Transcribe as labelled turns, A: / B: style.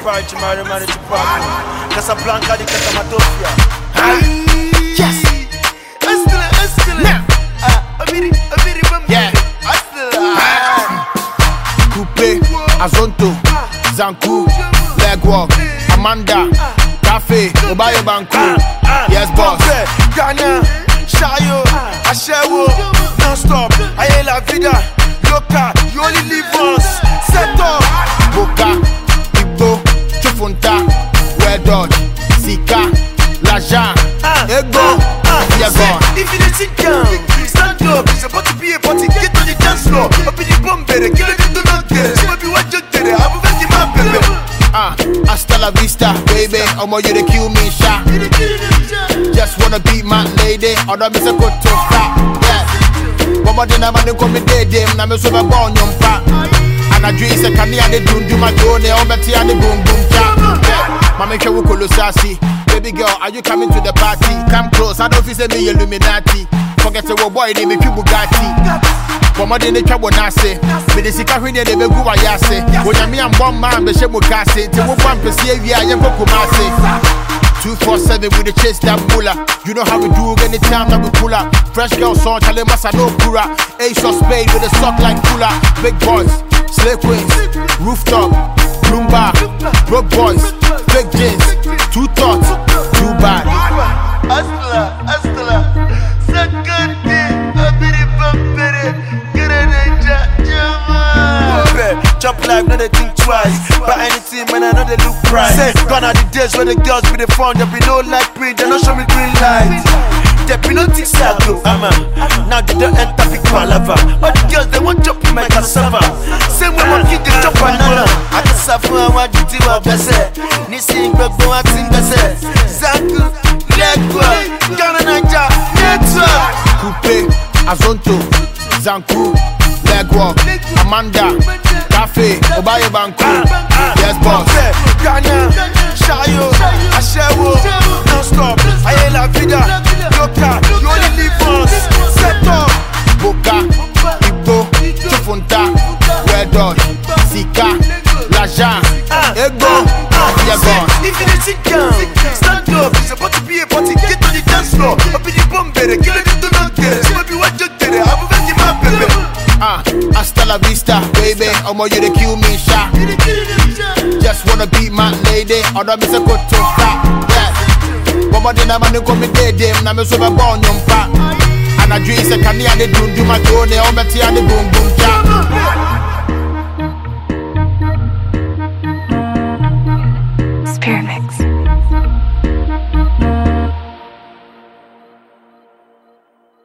A: Chupar, Chimari, Mari, Chupar. Casablanca, the Casamatofia.
B: Yes.
C: Hustler, hustler.
B: Now.
C: Ah, Amiri, Amiri, Bambi.
B: Yeah.
C: Hustler.
B: Coupe, Azonto, Zanku, Legwalk, Amanda, Cafe, Obayo Banku. Yes, boss.
A: Pompe, Ghana, Shayo, Ashewo, non-stop, Aye la vida, loca, you only live once, set up.
B: Boka, Igbo, Chufunta, Red Dot, Sika, Laja, Ego, yeah,
A: Say,
B: gone.
A: If you dey sit down, stand up. It's about to be a party. Get on the dance floor. Up in the bomb, better kill it to not get it. So be what you did. I'm a very man, baby.
B: Ah, hasta la vista, baby. Omo, you the kill me, sha. Just wanna be my lady. Other me say go to stop. Yeah. One more than I'm gonna come day them. Na me so be born yum pa. And I dream say can I do do my drone? Oh, me and the boom boom cha. Yeah. Mama kwe wo kolo sassy. Baby girl, are you coming to the party? Come close. I don't feel say me Illuminati. Forget the boy, they make you Bugatti. bɔmmɔden ne twa bɔ n'ase mede sika hweneɛ de bɛgu wayɛ ase onyame ambɔ mmaa mbɛhyɛ mu ka ase nti wofa mpɛsi awie a yɛnkɔ koma ase 247 with the chase that bulla. You know how we do anytime that we pull up. Fresh girl song, Charlie Massa no pura. Ace of spade with a sock like cooler. Big boys, slay queens, rooftop, Bloomba, broke boys, big jeans, two thoughts, too bad.
C: Hustler, hustler. Sakandi, Amiri, Bambere. Get a ninja, Jama.
A: Pompe, chop life, no they think twice. But anything, man, I know they look price. Say, gone are the days when the girls be the phone, they be no like print, they don't show me green light. They be no think say I go, ama. Now they don't enter big palava. All the girls they want chop in my cassava. Same way my kid they chop banana. I can suffer and what you do what best. Nisi gbogbo wa ti gbese. Zanku, Legwa, Ghana Naija, Network.
B: Coupe, Azonto, Zanku, Legwalk, Amanda, Cafe, Obaye Banku. Yes, boss.
A: Pompe, Ghana, Shayo, Ashewo, non-stop, Aye la vida, loca, you only live once, set up.
B: Boka, Igbo, Chufunta, Red Dot, Sika, Laja, Ego, yeah, gone.
A: If you dey sit down, stand up, it's about to be a party, get on the dance floor, up in the bomb, better kill it to not get it, so be what you did, I'm a very man, baby.
B: Ah, hasta la vista, baby. Omo, you the kill me, sha. Just wanna be my lady. Other me say go to stop. Yeah. One more than I'm gonna come day them. Na me so be born yum pa. And I dream say can I do do my drone? Oh, me and the boom boom